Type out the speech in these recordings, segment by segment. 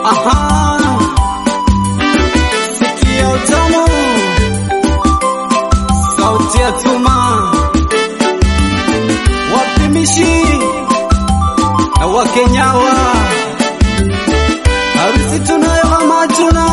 Aha, sikia utamu, sauti ya tuma, wapimishi na Wakenyawa, harusi tunayo ama tuna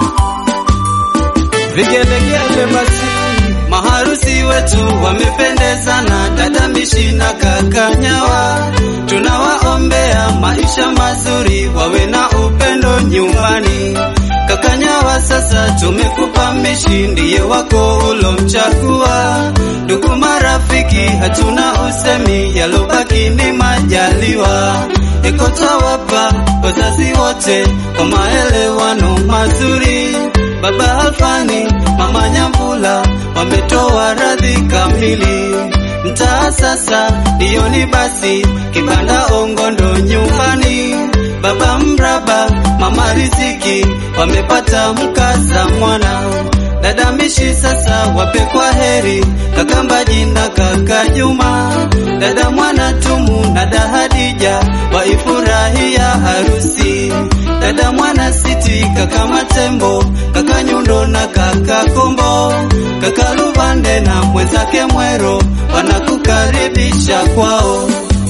vigelegele basi Maharusi wetu wamependezana, dada Mishi na kaka Nyawa. Tunawaombea maisha mazuri, wawe na upendo nyumbani. Kaka Nyawa, sasa tumekupa Mishi, ndiye wako ulomchagua. Ndugu marafiki, hatuna usemi, yalobaki ni majaliwa. Eko twawapa wazazi wote kwa maelewano mazuri. Baba Alfani, mama Nyambula wametoa radhi kamili. Mtaa sasa ndiyo ni basi, kibanda Ongondo nyumbani. Baba Mraba, mama Riziki wamepata mkaza mwana. Dada Mishi sasa wape kwa heri, kaka Mbaji na kaka Juma. Dada Mwana Tumu na dada Hadija waifurahia harusi. Dada Mwana Siti, kaka Matembo, kaka Nyundo na kaka Kombo, kaka Luvande na mwenzake Mwero wanakukaribisha kwao.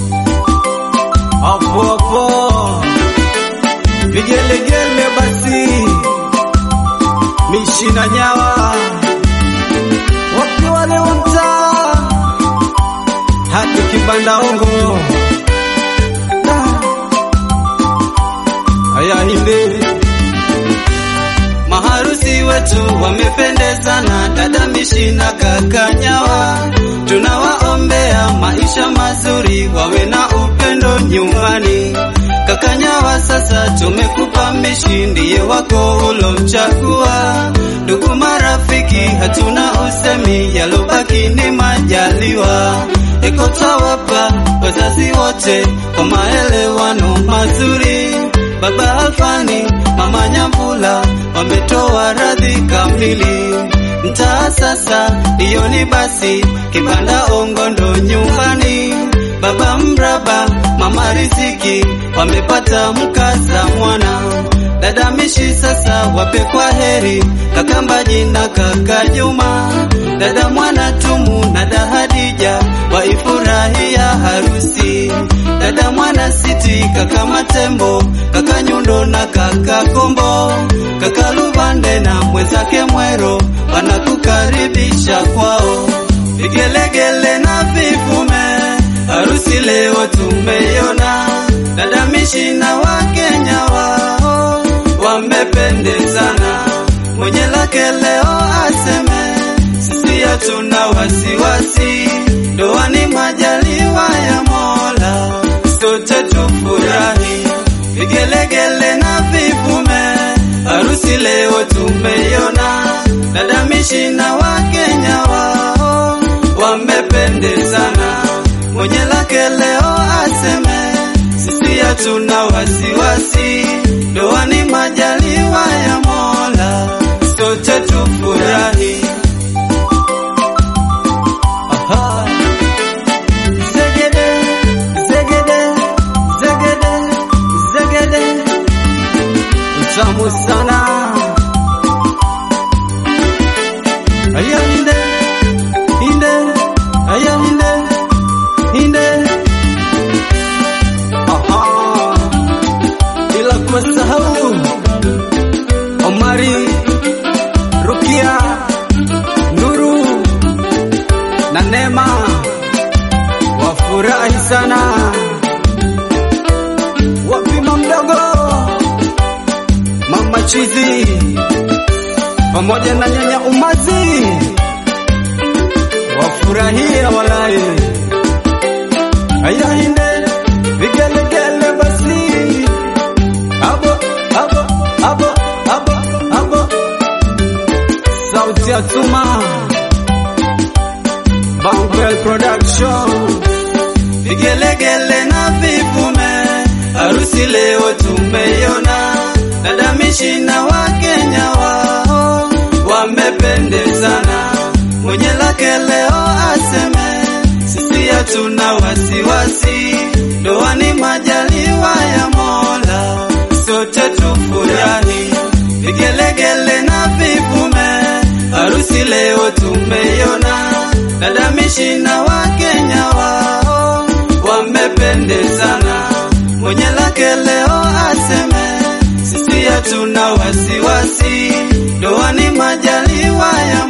hapo hapo, vigelegele basi, Mishi na Nyawa wakiwa leo mtaa hadi kibanda ongo aya hindi Maharusi wetu wamependezana, dada Mishi na kaka Nyawa. Tunawaombea maisha mazuri, wawe na upendo nyumbani. Kaka Nyawa, sasa tumekupa Mishi, ndiye wako ulomchagua. Ndugu marafiki, hatuna usemi, yalobaki ni majaliwa. Eko twawapa wazazi wote kwa maelewano mazuri. Baba Alfani, mama Nyambula wametoa radhi kamili. Mtaa sasa ndiyo ni basi, kibanda Ongondo nyumbani. Baba Mraba, mama Riziki wamepata mkaza mwana. Dada Mishi sasa wape kwa heri, kaka Mbaji na kaka Juma. Dada Mwana Tumu na dada Hadija waifurahia harusi. Dada Mwana Siti, kaka Matembo, kaka Nyundo na kaka Kombo, kaka Luvande na mwenzake Mwero wanakukaribisha kwao. Vigelegele na vivume, harusi leo tumeiona. Dada Mishi na Wakenya wao wamependezana, mwenye lake leo aseme sisi hatuna wasiwasi, ndoa ni majaliwa ya Mola, sote tufurahi. Vigelegele na vivume, harusi leo tumeiona. Dada Mishi na Wakenya wao wamependezana, mwenye lake leo aseme sisi hatuna wasiwasi, ndoa ni majaliwa ya Mola, sote tufurahi. Aha. Zegede, zegede, zegede, zegede. Utamu sana. Aya inde, inde, aya inde, inde. Aha. Bila kusahau Omari, Rukia, Nuru na Neema wafurahi sana, wapima mdogo, mama Chizi pamoja na nyanya Umazi wafurahia walai. Aya inde vigelegele basi, abo abo abo abo abo, sauti ya tuma Bankwell Production Vigelegele na vivume, harusi leo tumeiona. Dada Mishi na Wakenya wao wamependezana, mwenye lake leo aseme sisi hatuna wasiwasi, ndoa ni majaliwa ya Mola, sote tufu dada Mishi na Wakenya wao wamependezana. Mwenye lake leo aseme, sisi hatuna wasiwasi, ndoa ni majaliwa ya